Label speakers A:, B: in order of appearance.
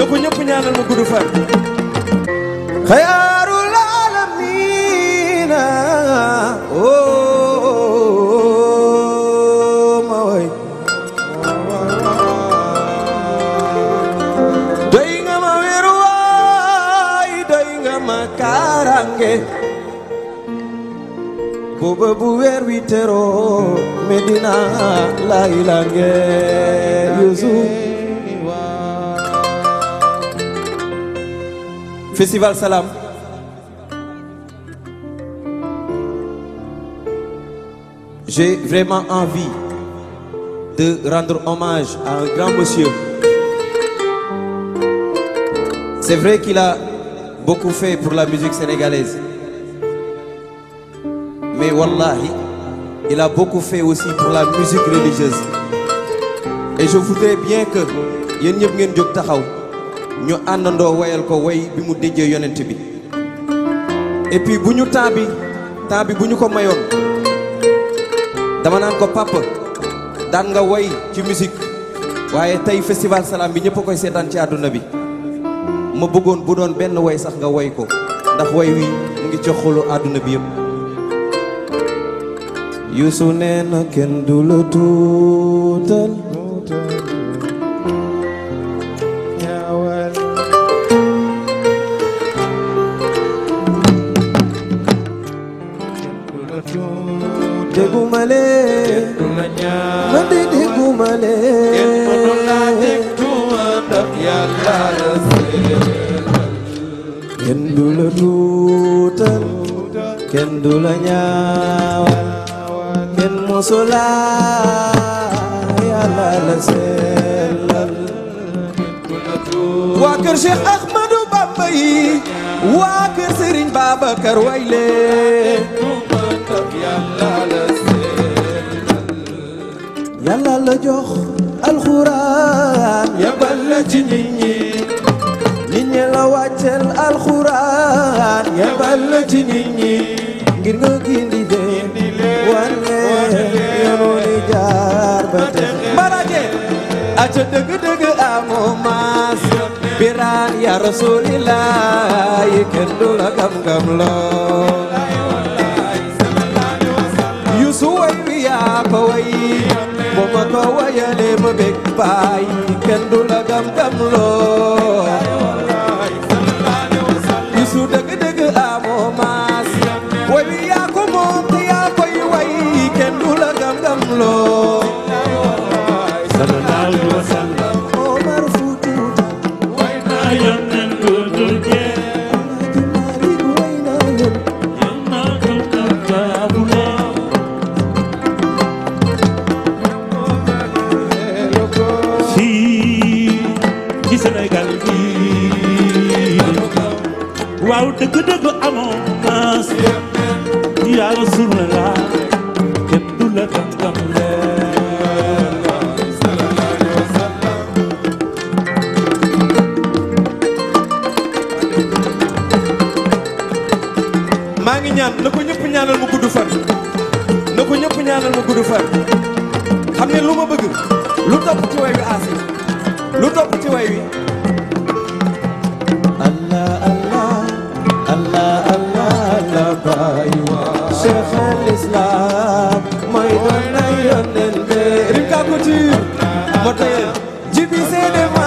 A: ko ñëpp ñaanal ma gudd fan
B: xayaarul aalamiina oh ma way doy nga ma wéeru waay doy nga ma kaaraange booba bu weer wi teroo Medina lay lange Yusuf Festival Salam J'ai vraiment envie de rendre hommage à un grand monsieur. C'est vrai qu'il a beaucoup fait pour la musique sénégalaise. Mais wallahi, il a beaucoup fait aussi pour la musique religieuse. Et je voudrais bien que yéen ñëpp ngeen jóg taxaw ñu àndandoo wayal ko way bi mu déjee yonent bi et puis bu ñu temps bi temps bi bu ñu ko mayoon dama naan ko papa daan nga way ci musique waaye tey festival salam bi ñëpp a koy seetaan ci àdduna bi ma bëggoon bu doon benn way sax nga way ko ndax way wi mu ngi ci xolu àdduna bi yëpp Youssou nee na kenn du la tuutal dégguma leen man de dégguma leen kenn du la tuutal kenn du la ñaawal kenn mosula yàlla la sellal waa kër Cheikh Ahmadou Bamba yi waa kër Serigne Babacar wayle yàlla la jox alxuraan yabal la ci nit ñi nit ñi la wàccel alxuraan yabal la ci nit ñi ngir nga gindi de wane yoonu ni jaar ba te mbarake aca dëgg dëgg amoo maas biraan ya rasulillah yi kenn du la gam gam loo yusu way wi yaa ko way bu ma ko wayalee ma bég baay kenn du la gam gam loo yusu dëgg dëgg amoo maas way wi yaa ko moom te yaa koy way kenn du la gam gam loo
C: sallallahu alayhi wa sallam
B: Omar Fuuta
C: way naa yónneen ko dul jeex
B: Malik way naa leen
C: yal naa ko tàggaabuloo fii ci Sénégal gii waaw dëgg dëgg amoo maas yaa Rasulallah kenn du la gam gam leen
A: maa ngi ñaan na ko ñëpp ñaanal ma gudd fan na ko ñëpp ñaanal ma gudd fan xam ne lu ma bëgg lu topp ci way wi aasi lu topp ci way wi
B: Allah Allah Allah Allah Allah baay Cheikh al Islam mooy doon na yónneen be
A: Rika Couture moo tayel jibi seede